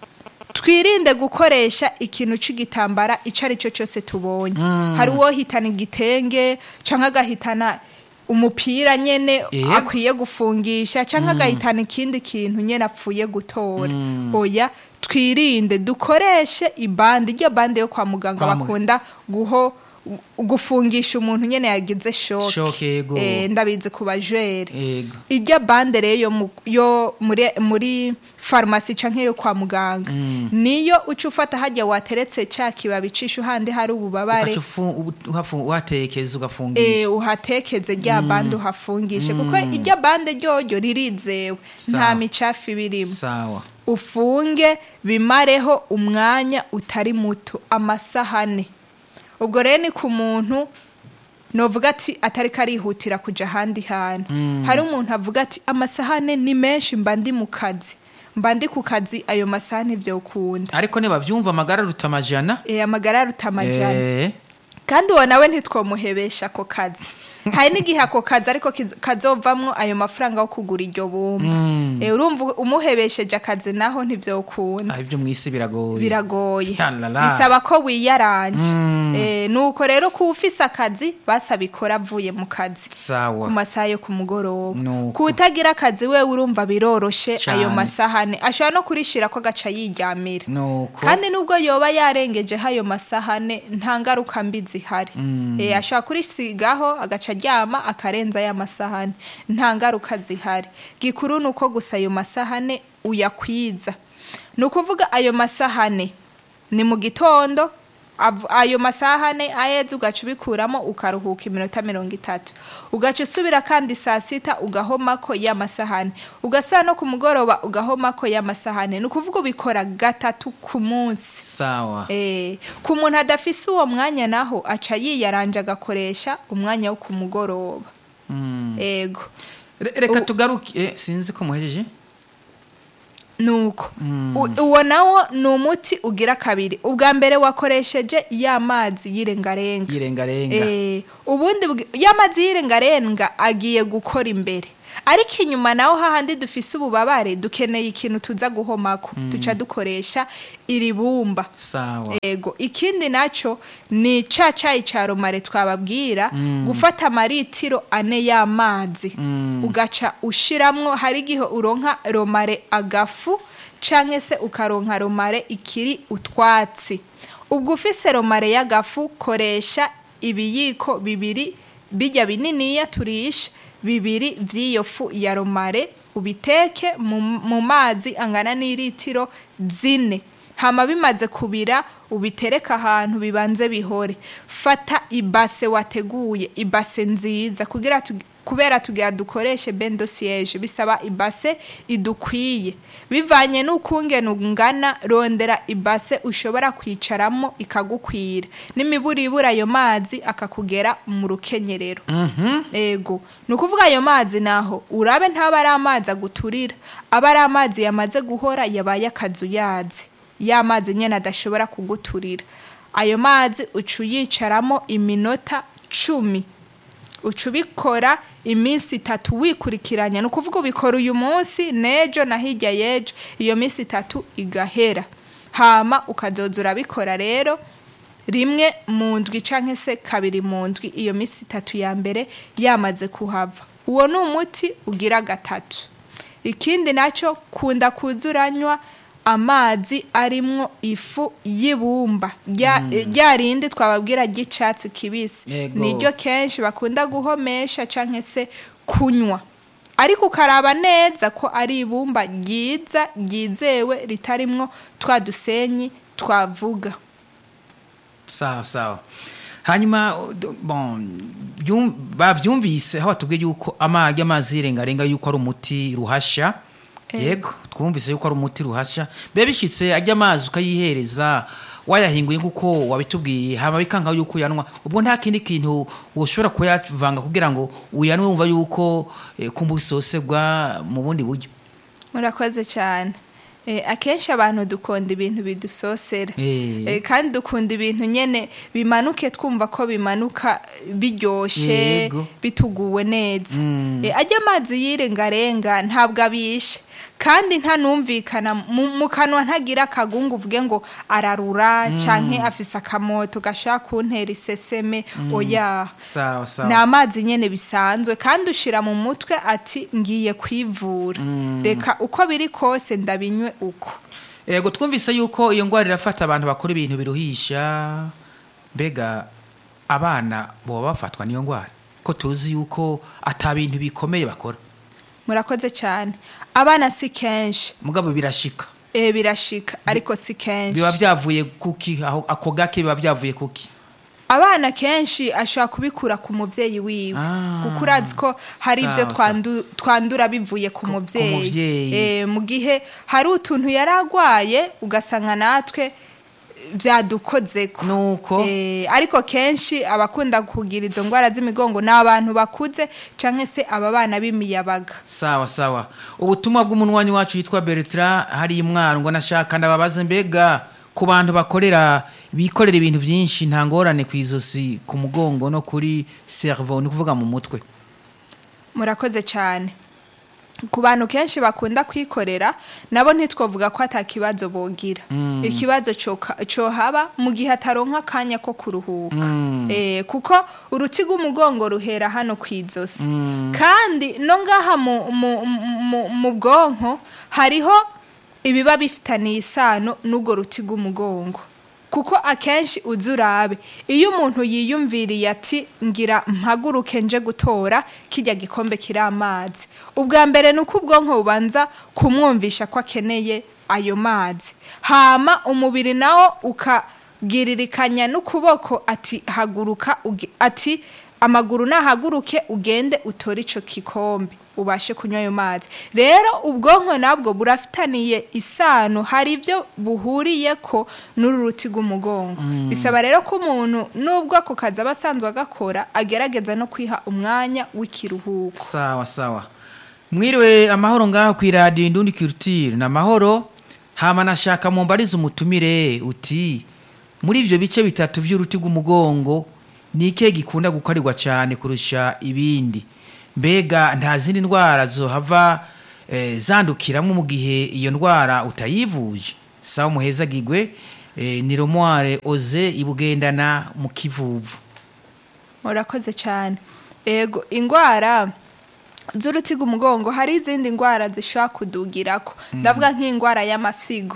twirinde gukoresha ikintu c'igitambara ico ari cyo cyose tubonye hari uwo hitana igitenge canke agahitana umupira nyene Yego. akwiye gufungisha canke agahitana ikindi kintu nyene apfuye gutora oya twirinde dukoreshe ibande iryo bande yo kwa muganga Kwa mu- bakunda guho gufungisha umuntu nyene yagize shoke Shoke, yego. Eh, ndabizi ku bajwere Ego. ijya bande rero yo mu- yo muri muri farumasi canke yo kwa muganga niyo uca ufata hajya wateretse ca kibabi cisha handi hari ububabare Ugaca ufu- ubu- uhafu- uhatekeza eh, ugafungisha uhatekeze rya bande uhafungishe kuko irya bande ryoryo ririzewe Sawa. nta micafu ibirimo sawa ufunge bimareho umwanya utari muto amasahane ubwo rero ni ku muntu novuga ati atari karihutira kuja ahandi hantu hari umuntu avuga ati amasahane ni menshi mba ndi mu kazi mba ndi ku kazi ayo masahane vyokunda ariko nibavyumva amagara aruta amajana e, amagara aruta amajana Eh, kandi uwo nawe ntitwomuhebesha ako kazi hari n'igihe ako kazi ariko kiz- kazovamwo ayo mafaranga yo kugura iryo bumba Eh, urumva umuhebesheje akazi naho ntivyokunda ah, ivyo mwisi biragoye biragoye Yalala. bisaba ko wiyaranje Eh, nuko rero ko ufise akazi basabikora avuye mu kazi ku sawa masaha yo ku mugoroba Nuko. ku utagira akazi we urumva biroroshe Cane. ayo masahane ashobora no kurishira ko agaca yiryamira nuko kandi nubwo yoba yarengejeho ayo masahane nta ngaruka mbi zihari Eh, ashobora kurisigaho agaca aryama akarenza ya masahane nta ngaruka zihari gikuru ni uko gusa ayo masahane uyakwiza ni ukuvuga ayo masahane ni mu gitondo av- ayo masahane aheze ugaca ubikuramo ukaruhuka iminota mirongo itatu ugaca usubira kandi saa sita ugahomako y'amasahane ugasubira no ku mugoroba ugahomako y'amasahane ni ukuvuga ubikora gatatu ku munsi sawa Eh, ku muntu adafise uwo mwanya naho aca yiyaranje agakoresha umwanya wo ku mugoroba ego Re- reka U- tugaruke eh, sinzi ko muhejeje nuko U- uwo nawo ni umuti ugira kabiri ubwa mbere wakoresheje ya mazi y'irengarenga yirengarenga Eh, ubundi bwi- ya mazi y'irengarenga agiye gukora imbere ariko inyuma naho hahandi dufise ububabare dukeneye ikintu tuza guhomako duca dukoresha iri bumba sawa ego ikindi naco ni ca cayi ca romare twababwira gufata amaritiro ane y'amazi ugaca ushiramwo hari igihe uronka romare agafu canke se ukaronka romare ikiri utwatsi ubwo ufise romare y'agafu koresha ibiyiko bibiri bijya bininiya turisha bibiri vy'iyo fu ya romare ubiteke mu, mu mazi angana n'iritiro zine hama bimaze kubira ubitereka ahantu bibanze bihore fata ibase wateguye ibase nziza kugira tu, kubera tugira dukoreshe bendo siege bisaba ibase idukwiye bivanye n'ukungene ungana rondera ibase ushobora kwicaramo ikagukwira n'imiburibura ayo mazi akakugera mu rukenyerero ego ni ukuvuga ayo mazi naho urabe ntaba ari amazi aguturira aba ari amazi yamaze guhora yabaye akazu yazi ya mazi nyine adashobora kuguturira ayo mazi uca uyicaramo iminota cumi uca ubikora iminsi itatu wikurikiranya ni ukuvuga ubikora uyu munsi n'ejo na hirya y'ejo iyo minsi itatu igahera hama ukazoza urabikora rero rimwe mu ndwi cyangwa se kabiri mu ndwi iyo minsi itatu ya mbere yamaze kuhava uwo ni umuti ugira gatatu ikindi nacyo kunda kuzuranywa amazi arimwo ifu y'ibumba rya rya rindi twababwira ry'icyatsi kibisi Yego. niryo kenshi bakunda guhomesha cyangwa se kunywa ariko ukaraba neza ko ari ibumba ryiza ryizewe ritarimwo twa dusenyi twavuga sawa sawa hanyuma uh, d- bon byum- bavyumvise aho batubwiye yuko amagi amazi yirengarenga yuko ari umuti ruhasha yego twumvise yuko ari umuti ruhasha biba bishitse ajya amazi ukayihereza wayahinguye nk'uko wabitubwiye hama bikanga yuko uyanwa ubwo nta kindi kintu woshobora kuyavanga kugira ngo uyanwe wumva yuko eh, kumva usosegwa mu bundi buryo murakoze cyane Eh, akenshi abantu dukunda ibintu bidusosera Eh. Eh, kandi dukunda ibintu nyene bimanuke twumva ko bimanuka biryoshe Yego. bituguwe neza Eh, ajya amazi yirengarenga ntabwo abishe kandi ntanumvikana mu mu kanwa ntagira akagungu uvuge ngo ararura canke afise akamoto gashaka kuntera iseseme oya sawa ni sawa amazi nyine bisanzwe kandi ushira mu mutwe ati ngiye kwivura reka uko biri kose ndabinywe uko Ego twumvise yuko iyo ngwara irafata abantu bakora ibintu biruhisha mbega abana boba bafatwa n'iyo ngwara ko tuzi yuko ata bintu bikomeye bakora murakoze cyane abana si kenshi mugabo birashika e birashika ariko si kenshi biba byavuye kuki aho ako gake biba byavuye kuki abana kenshi ashobora kubikura ku mubyeyi wiwe Ah. kuko urazi ko hari ibyo Sawa, twandu- twandura bivuye ku Ku- ku mubyeyi muvyeyi. Eh, mu gihe hari utuntu yari arwaye ugasanga natwe byadukozeko nuko Eh, ariko kenshi abakunda kugira izo ndwara z'imigongo ni abantu bakuze cyangwa se aba bana b'imiyabaga sawa sawa ubutumwa bw'umunwanyi wacu yitwa Bertrand hari imwaro ngo nashaka ndababaze mbega ku bantu bakorera bikorera ibintu byinshi nta ngorane ku izosi ku mugongo no kuri cerveau ni kuvuga mu mutwe murakoze cyane ku bantu kenshi bakunda kwikorera nabo ntitwavuga ko atakibazo bogira ikibazo coka- cohaba mu gihe ataronka akanya ko kuruhuka Eh, kuko uruti rw'umugongo ruhera hano ku izosi kandi no ngaha mu- mu- mu- mu bwonko hariho ibiba bifitaniye isano n'urwo ruti rw'umugongo kuko akenshi uzi urabe iyo umuntu yiyumviriye ati ngira mpaguruke nje gutora kijya gikombe kiri amazi ubwa mbere ni uko ubwonko bubanza kumwumvisha ko akeneye ayo mazi hama umubiri nawo ukagiririkanya n'ukuboko ati haguruka uge- ati amaguru nahaguruke ugende utore ico kikombe ubashe kunywa ayo mazi rero ubwonko nabwo burafitaniye isano hari ibyo buhuriye ko n'uru ruti rw'umugongo bisaba rero ko umuntu nubwo ako kazi aba asanzwe agakora agerageza no kwiha umwanya w'ikiruhuko sawa sawa mwiriwe amahoro ngaho ku iradiyo indundi kirutire ni amahoro hama nashaka mumbarize umutumire uti muri ibyo bice bitatu by'uruti rw'umugongo ni ikihe gikunda gukarirwa cyane kurusha ibindi mbega nta zindi ndwara zohava eh, zandukiramo mu gihe iyo ndwara utayivuje sawa muhezagigwe eh, ni romware oze ibugendana mu kivuvu murakoze cyane ego indwara z'uruti rw'umugongo hari izindi ndwara zishobora kudugirako ndavuga nk'indwara y'amafyigo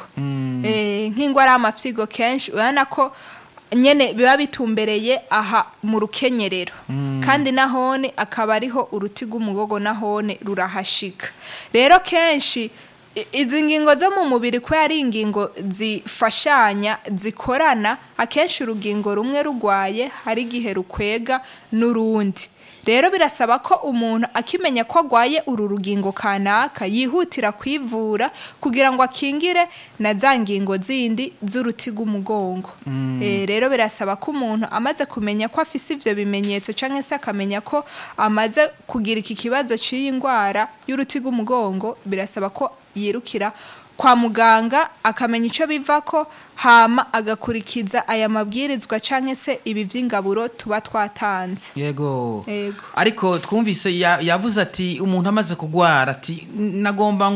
Eh, nk'indwara y'amafyigo kenshi urabona ko nyene biba bitumbereye aha mu rukenyerero kandi nahone akaba ariho uruti rw'umugogo nahone rurahashika rero kenshi i- izi ngingo zo mu mubiri ko ari ingingo zifashanya zikorana akenshi urugingo rumwe rugwaye hari igihe rukwega n'urundi rero birasaba ko umuntu akimenya ko agwaye uru rugingo kanaka yihutira kwivura kugira ngo akingire na za ngingo zindi z'uruti rw'umugongo Eh, rero birasaba ko umuntu amaze kumenya ko afise ivyo bimenyetso canke se akamenya ko amaze kugira iki kibazo cy'iyi ndwara y'uruti rw'umugongo birasaba ko yirukira kwa muganga akamenya icyo biva ko hama agakurikiza aya mabwirizwa canke se ibi vy'ingaburo tuba twatanze yego Yego. ariko twumvise ya- yavuze ati umuntu amaze kugwara ati nagomba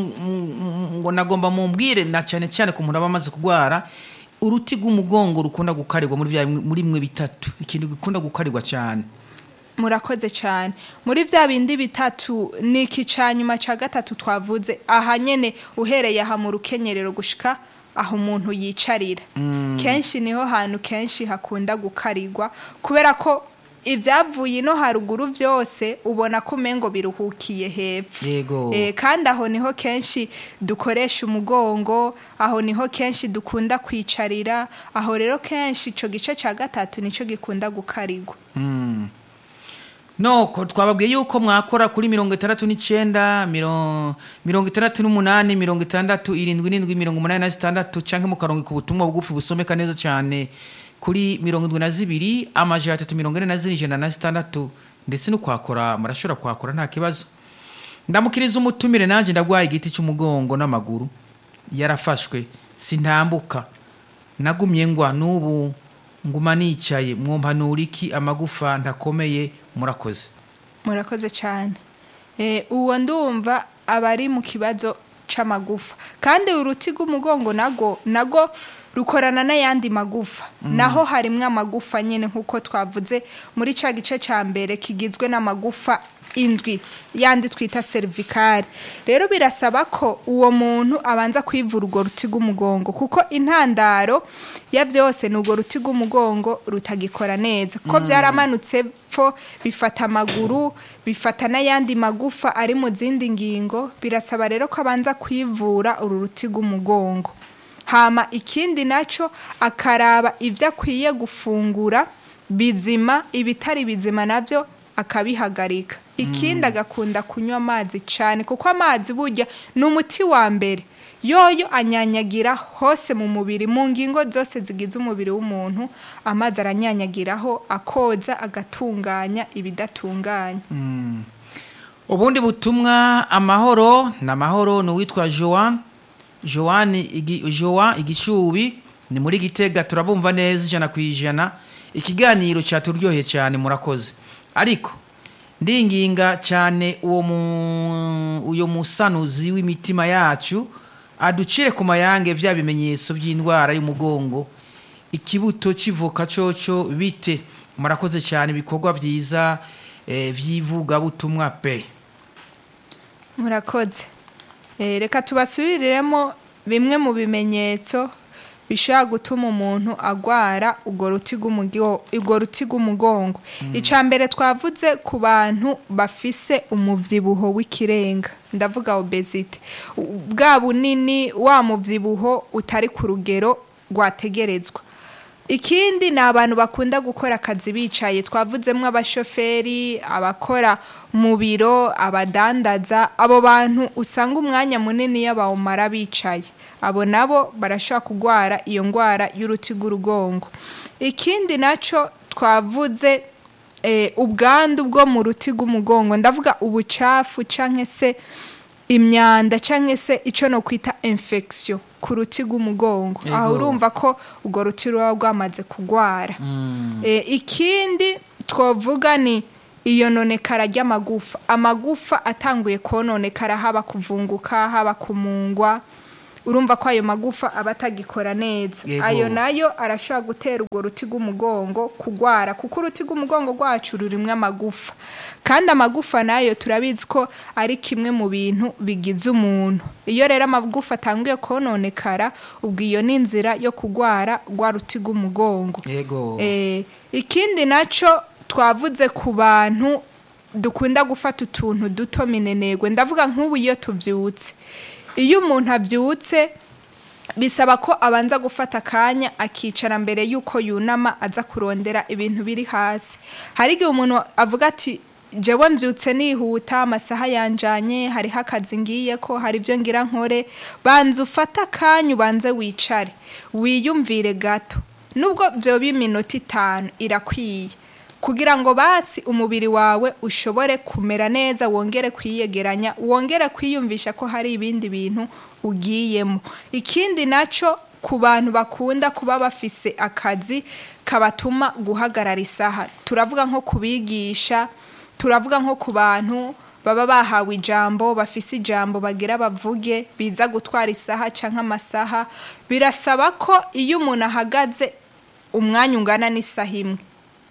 ngo nagomba mumbwire na cyane cyane ku muntu aba amaze kugwara uruti rw'umugongo rukunda gukarirwa muri bya muri mwe bitatu ikintu gikunda gukarirwa cyane murakoze cyane muri bya bindi bitatu ni iki ca nyuma ca gatatu twavuze aha nyene uhereye aha mu rukenyerero gushika aho umuntu yicarira kenshi niho hantu kenshi hakunda gukarirwa kubera ko ibyavuye ino haruguru byose ubona ko umengo biruhukiye hepfo Yego. Eh, kandi aho niho kenshi dukoresha umugongo aho niho kenshi dukunda kwicarira aho rero kenshi ico gice ca gatatu nico gikunda gukarirwa noko twababwiye yuko mwakora kuri mirongo itandatu n'icyenda miro- mirongo itandatu n'umunani mirongo itandatu irindwi n'indwi mirongo umunani na zitandatu cyangwa mukarongo ku butumwa bugufi busomeka neza cyane kuri mirongo indwi na zibiri amajana atatu mirongo ine na zine ijana na zitandatu ndetse no kwakora murashobora kwakora nta kibazo ndamukiriza umutumire nanjye ndagwaye igiti cy'umugongo n'amaguru yarafashwe sintambuka nagumye ngwa n'ubu nguma nicaye mwumpanura iki amagufa ntakomeye murakoze murakoze cyane Eh, uwo ndumva aba ari mu kibazo c'amagufa kandi uruti rw'umugongo nago nago rukorana n'ayandi magufa naho harimwo amagufa nyine nk'uko twavuze muri ca gice ca mbere kigizwe n'amagufa indwi yandi twita cervical rero birasaba ko uwo muntu abanza kwivura urwo ruti rw'umugongo kuko intandaro ya byose ni urwo ruti rw'umugongo rutagikora neza ko byaramanutse pfo bifata amaguru bifata n'ayandi magufa ari mu zindi ngingo birasaba rero ko abanza kwivura uru ruti rw'umugongo hama ikindi nacyo akaraba ibyo akwiye gufungura bizima ibitari bizima nabyo akabihagarika ikindi agakunda kunywa amazi cyane kuko amazi burya ni umuti wa mbere yoyo anyanyagira hose mu mubiri mu ngingo zose zigize umubiri w'umuntu amazi aranyanyagiraho akoza agatunganya ibidatunganya ubundi butumwa amahoro ni amahoro ni uwitwa joan joan igi- joan igishubi ni muri gitega turabumva neza ijana ku ijana ikiganiro cyaturyoheye cyane murakoze ariko ndinginga cyane uwo mu uyo musanuzi w'imitima yacu aducire ku mayange bya bimenyetso by'indwara y'umugongo ikibuto kivuka coco bite murakoze cyane ibikorwa byiza eh, by'ivugabutumwa pe murakoze Eh, reka tubasubiriremo bimwe mu bimenyetso bishobora gutuma umuntu agwara urwo ruti rw'umugo- urwo ruti rw'umugongo icya mbere twavuze ku bantu bafise umubyibuho w'ikirenga ndavuga obesite U- bwa bunini wa mubyibuho utari ku rugero rwategerezwa ikindi ni abantu bakunda gukora akazi bicaye twavuzemo abashoferi abakora mu biro abadandaza abo bantu usanga umwanya munini iyo bawumara bicaye abo nabo barashobora kurwara iyo ndwara y'uruti rw'urugongo ikindi nacyo twavuze eh, ubwandu bwo mu ruti rw'umugongo ndavuga ubucafu canke se imyanda canke se ico no kwita infection ku ruti rw'umugongo Yego. aho urumva ko urwo ruti ruba rwamaze kugwara Eh, ikindi twovuga ni iyononekara ry'amagufa amagufa atanguye kononekara haba kuvunguka haba kumungwa urumva ko ayo magufa aba atagikora neza Yego. ayo nayo arashobora gutera urwo ruti rw'umugongo kugwara kuko uruti rw'umugongo rwacu rurimwo amagufa kandi amagufa nayo turabizi ko ari kimwe mu bintu bigize umuntu iyo rero amagufa atanguye kononekara ubwo iyo ni inzira yo kugwara rwa ruti rw'umugongo yego Eh, ikindi nacyo twavuze ku bantu dukunda gufata utuntu duto minenegwe ndavuga nk'ubu iyo tubyutse iyo umuntu abyutse bisaba ko abanza gufata akanya akicara mbere y'uko yunama aza kurondera ibintu biri hasi hari igihe umuntu avuga ati jewe mbyutse nihuta amasaha yanjanye hariho akazi ngiye ko hari ibyo ngira nkore banza ufate akanya ubanze wicare wiyumvire gato nubwo byoba iminota itanu irakwiye kugira ngo basi umubiri wawe ushobore kumera neza wongere kwiyegeranya wongere kwiyumvisha ko hari ibindi bintu ugiyemo ikindi nacyo ku bantu bakunda kuba bafise akazi kabatuma guhagarara isaha turavuga nko kubigisha turavuga nko ku bantu baba bahawe ijambo bafise ijambo bagira bavuge biza gutwara isaha cyangwa amasaha birasaba ko iyo umuntu ahagaze umwanya ungana n'isaha imwe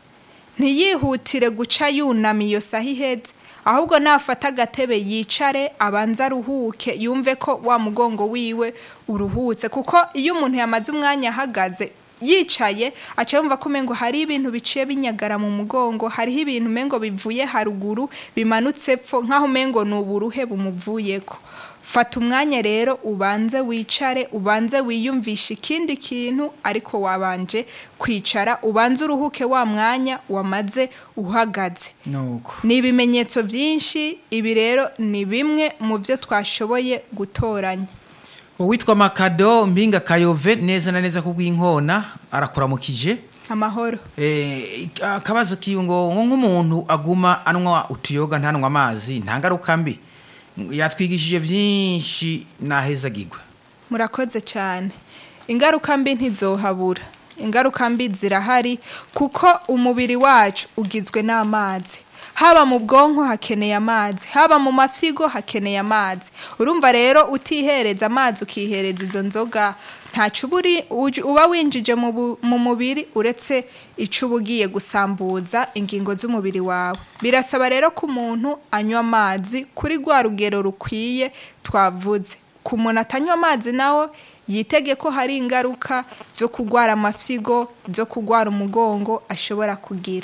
ntiyihutire guca yunama iyo saha iheze ahubwo nafata agatebe yicare abanza aruhuke yumve ko wa mugongo wiwe uruhutse kuko iyo umuntu yamaze umwanya ahagaze yicaye aca yumva ko umengo hari ibintu biciye binyagara mu mugongo hariho ibintu umengo bivuye haruguru bimanutse pfo nk'aho umengo ni uburuhe bumuvuyeko fata umwanya rero ubanze wicare ubanze wiyumvishe ikindi kintu ariko wabanje kwicara ubanze uruhuke wa mwanya wamaze uhagaze nuko ni ibimenyetso byinshi ibi rero ni bimwe mu byo twashoboye gutoranya uwitwa makado mpinga kayove neza na neza kubw'inkona arakuramukije amahoro Eh, ik- akabazo kiwe ngo ngo nk'umuntu aguma anywa utuyoga ntanywa amazi nta ngaruka mbi yatwigishije byinshi nahezagirwa murakoze cyane ingaruka mbi ntizohabura ingaruka mbi zirahari kuko umubiri wacu ugizwe n'amazi haba mu bwonko hakeneye amazi haba mu mafyigo hakeneye amazi urumva rero utihereza amazi ukihereza izo nzoga ntacyo uba uri- uj- uba winjije mu bu- mu mubiri uretse icyo uba ugiye gusambuza ingingo z'umubiri wawe birasaba rero ko umuntu anywa amazi kuri rwa rugero rukwiye twavuze ku muntu atanywa amazi nawe yitege ko hari ingaruka zo kurwara amafyigo zo kurwara umugongo ashobora kugira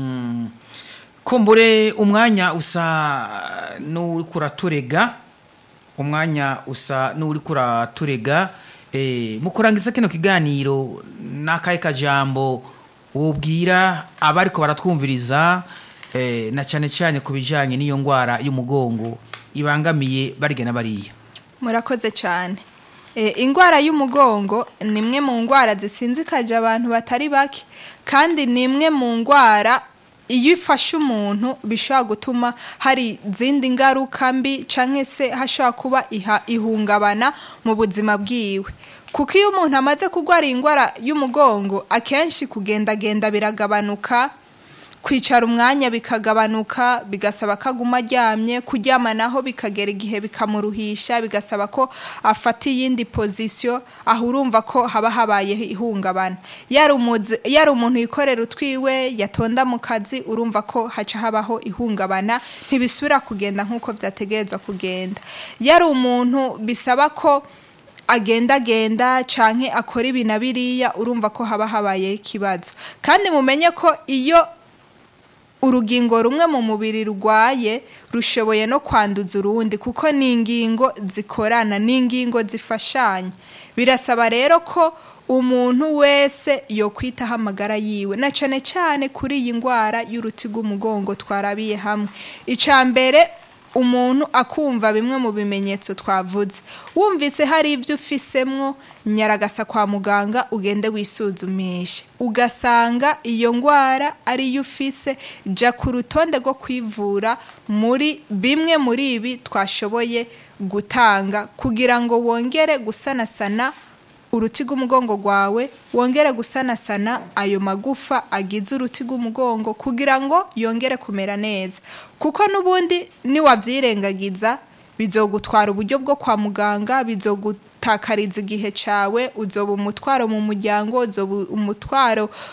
kumbure umwanya usa n'uri kuraturega umwanya usa n'uri kuraturega eh, mu kurangiza kino kiganiro n'akahe kajambo wubwira abariko baratwumviriza eh, na cyane cyane ku bijanye n'iyo ndwara y'umugongo ibangamiye barya na bariya murakoze cyane e, indwara y'umugongo ni imwe mu ndwara zisinzikaje abantu batari bake kandi ni imwe mu ndwara iyo ifashe umuntu bishobora gutuma hari izindi ngaruka mbi cyangwa se hashobora kuba iha- ihungabana mu buzima bwiwe kuko iyo umuntu amaze kurwara iyi ndwara y'umugongo akenshi kugendagenda biragabanuka kwicara umwanya bikagabanuka bigasaba ko aguma aryamye kuryama naho bikagera igihe bikamuruhisha bigasaba ko afata iyindi pozisiyo aho urumva ko haba habaye ihungabana yari umuzi- yari umuntu yikorera utwiwe yatonda mu kazi urumva ko haca habaho ihungabana ntibisubira kugenda nk'uko byategerezwa kugenda yari umuntu bisaba ko agendagenda canke akora ibi na biriya urumva ko haba habayeho ikibazo kandi mumenye ko iyo urugingo rumwe mu mubiri rurwaye rushoboye no kwanduza urundi kuko ni ingingo zikorana ni ingingo zifashanya birasaba rero ko umuntu wese yokwitaho amagara yiwe na cyane cyane kuri iyi ndwara y'uruti rw'umugongo twarabiye hamwe icya mbere umuntu akumva bimwe mu bimenyetso twavuze wumvise hari ibyo ufisemwo nyaragasa kwa muganga ugende wisuzumishe ugasanga iyo ndwara ariyo ufise jya ku rutonde rwo kwivura muri bimwe muri ibi twashoboye gutanga kugira ngo wongere gusanasana uruti rw'umugongo rwawe wongere gusanasana ayo magufa agize uruti rw'umugongo kugira ngo yongere kumera neza kuko n'ubundi niwabyirengagiza bizogutwara uburyo bwo kwa muganga bizogutakariza igihe cyawe uzoba umutwaro mu muryango uzoba umutwaro